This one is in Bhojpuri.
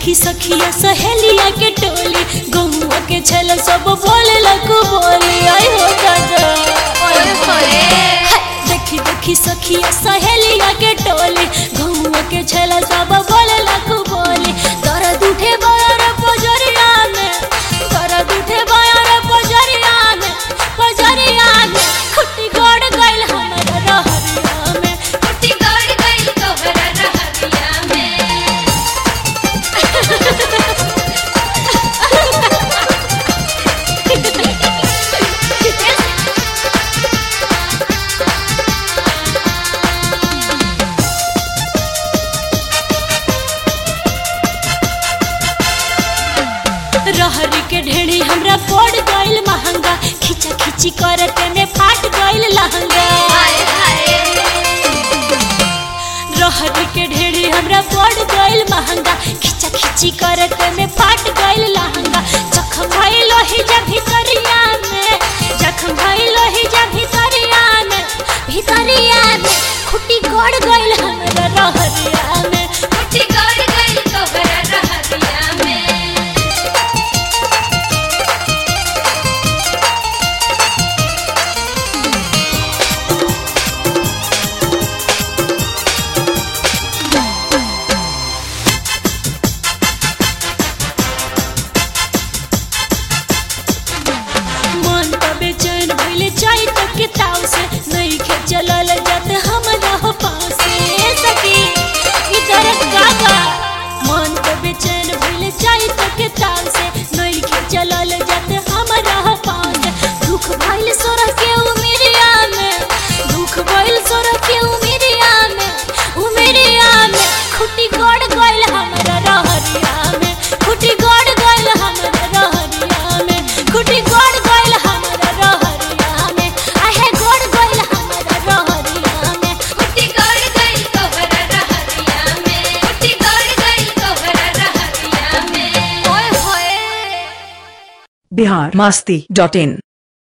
देखी सखिया सहेलिया के टोली गहुआ के छल सब बोले लगू बोली आई हो दादा ओए होए हाय, देखी देखी सखिया सहेलिया के टोली गहुआ के छल सब बोले लगू बोली दर्द उठे बायर पजरिया में दर्द उठे बायर पजरिया में पजरिया में खुट्टी गड़ गइल हमरा रहरिया में कुटी गड़ गइल तोहरा रहरिया में रहरी के ढेड़ी हमरा पड़ गइल महंगा खिचा खिची करते में फाट गइल लहंगा हाय हाय रहरी के ढेड़ी हमरा पड़ गइल महंगा खिचा खिची करते में फाट गइल लहंगा जखम भइल ही जा भितरिया में जखम भइल ही जा भितरिया में भितरिया में खुटी गड़ गइल हमरा रहरिया में कुटी गड़ गइल तोहरा रहरिया में मन त बेचैन भइले चाय तक के ताव से नहीं खे चलल जात हमरा हो पाँव से सखी इधर काका मन त बेचैन भइले चाय तक के ताव से नहीं खे चलल जात हमरा हो पाँव से दुख भइल सोरा के उमिरिया में दुख भइल सोरा के उमिरिया में उमिरिया में खुटी गड़ गइल हमरा रहरिया में खुटी गड़ गइल हमरा रहरिया में खुटी गड़ गइल हमरा रहरिया में आहे गड़ गइल हमरा रहरिया में कुटी गड़ गइल तोहरा रहरिया में कुटी गड़ गइल तोहरा रहरिया में ओए होए बिहार मस्ती डॉट इन